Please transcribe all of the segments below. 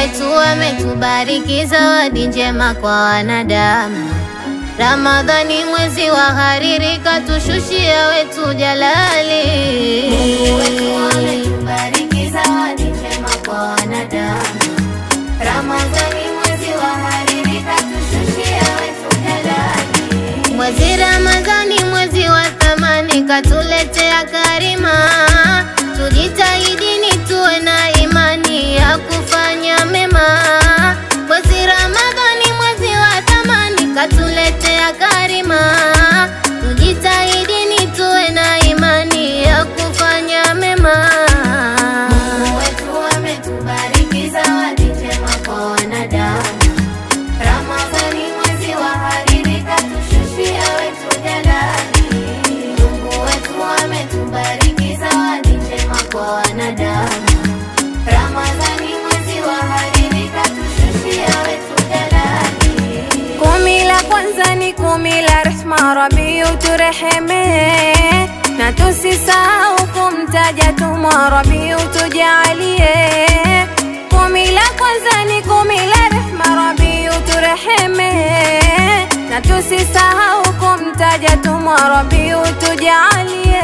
wetu ametubariki zawadi njema kwa wanadamu. Ramadhani mwezi wa hariri, katushushia wetu jalali. Mungu wetu ametubariki zawadi njema kwa wanadamu. Ramadhani mwezi wa hariri, katushushia wetu jalali. Mwezi Ramadhani mwezi wa thamani, katuletea karima. Tujitahidini tuwe na imani ya kufanya mema. Mwezi Ramadhani mwezi wa thamani, katuletea karima. Tujitahidini tuwe na imani ya kufanya mema. Mungu wetu ametubariki zawadi njema kwa wanadamu. Ramadhani mwezi wa hariri, katushushia wetu jalali. Mungu wetu ametubariki zawadi njema kwa wanadamu. Ramadhani mwezi wa hariri, katushushia wetu jalali. Kumi la kwanza ni kumi la rehma, Rabi utureheme, na tusisahau kumtaja tumwa, Rabi utujalie. Kumi la kwanza ni kumi la rehma, Rabi utureheme, na tusisahau kumtaja tumwa, Rabi utujalie.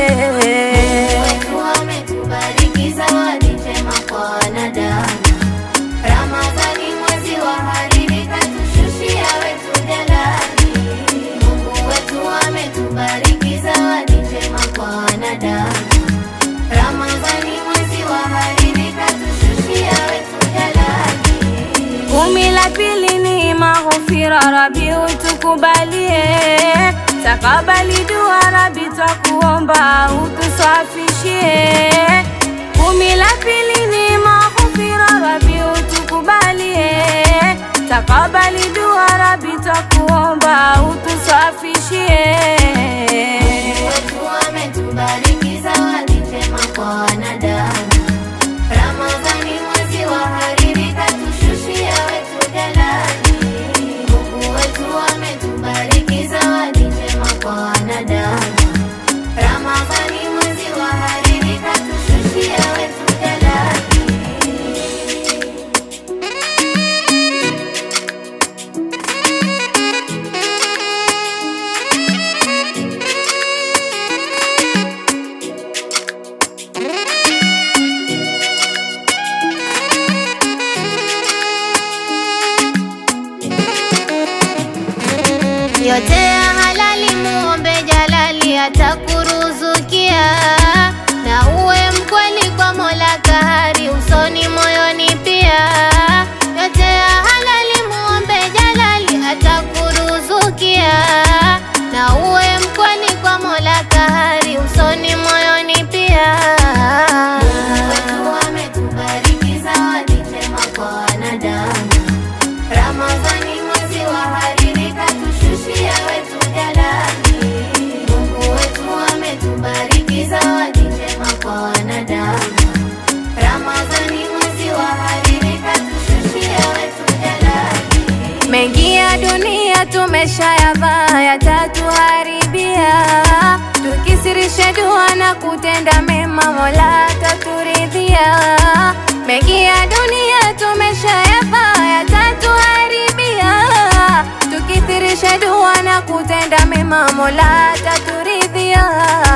Wetu ametubariki zawadi njema kwa wanadamu. Ramadhani mwezi wa hariri, katushushia wetu jalali. Mungu wetu ametubariki zawadi njema kwa wanadamu. Ramadhani mwezi wa hariri, katushushia wetu jalali. Kumi la pili ni maghfira, Rabi utukubalie. Takabali dua, Rabi twakuomba utusafishie. Kumi la pili ni maghfira, Rabi utukubalie. Takabali dua, Rabi twakuomba utusafishie. Wetu ametubariki zawadi njema kwa wanadamu. Ramadhani mwezi wa hariri, katushushia wetu jalali. Mungu wetu ametubariki zawadi njema kwa wanadamu. Ramadhani mwezi wa hariri, katushushia wetu jalali. yote ya halali muombe jalali atakuruzukia na uwe mkweli kwa mola kahari usoni moyoni pia yote ya halali muombe jalali atakuruzukia na uwe mkweli kwa mola kahari usoni moyoni pia Mungu wetu ametubariki zawadi njema kwa wanadamu Ramadhani mwezi wa hariri, katushushia wetu jalali. Mungu wetu ametubariki zawadi njema kwa wanadamu. Ramadhani mwezi wa hariri, katushushia wetu jalali. Mengi ya dunia tumeshayavaa, yatatuharibia. Tukisirisha dua na kutenda mema, Mola ataturidhia. Mengi ya dunia tumeshayavaa, yatatuharibia. Tukithirisha dua na kutenda mema, Mola ataturidhia.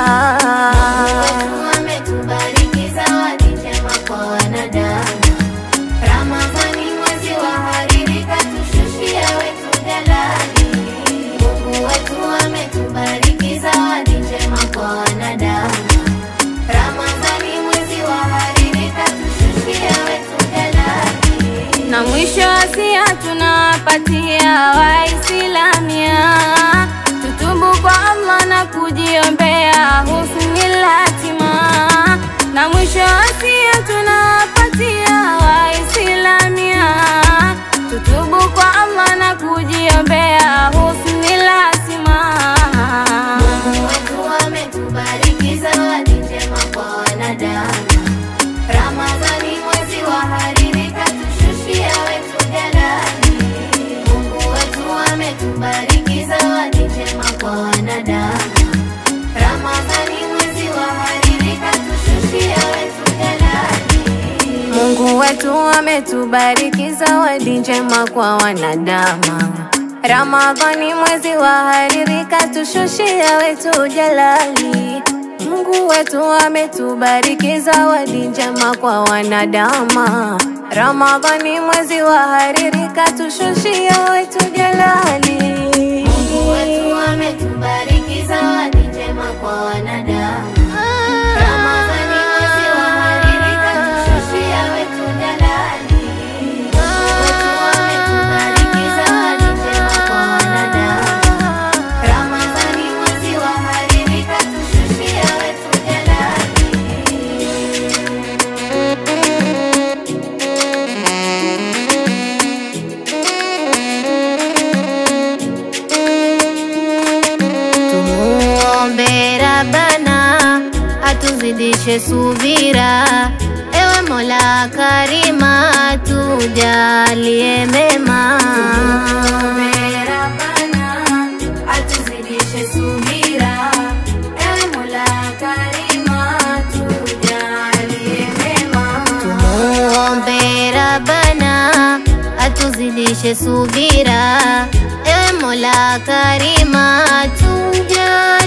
Mungu ametubariki zawadi njema kwa wanadamu. Ramadhani mwezi wa hariri, katushushia wetu jalali. Mungu wetu ametubariki zawadi njema kwa wanadamu. Ramadhani mwezi wa hariri, katushushia wetu jalali. na mwisho wasia tunawapatia Waislamu, tutubu kwa Allah na kujiombea husnul hatima. Na mwisho wasia tunawapatia Waislamu, tutubu kwa Allah na kujiombea husnul hatima. Mungu wetu ametubariki zawadi njema kwa wanadamu. Ramadhani mwezi wa hariri, katushushia wetu jalali. Mungu wetu ametubariki zawadi njema kwa wanadamu. Ramadhani mwezi wa hariri, katushushia wetu jalali. Mungu wetu ametubariki zawadi njema kwa wanadamu. Ramadhani mwezi wa hariri katushushia wetu jalali. Mungu wetu ametubariki zawadi njema kwa wanadamu. Ramadhani mwezi wa hariri katushushia wetu jalali. Mungu wetu ametubariki zawadi njema kwa wanadamu. Ramadhani mwezi wa hariri katushushia wetu jalali. Mungu wetu ametubariki zawadi njema kwa wanadamu. Ramadhani mwezi wa hariri katushushia wetu jalali. Tumuombe Rabbana atuzidishe subira, ewe Mola Karima tujalie mema. Tumuombe Rabbana atuzidishe subira, ewe Mola Karima tujalie mema. Tumuombe Rabbana atuzidishe subira, ewe Mola Karima tujalie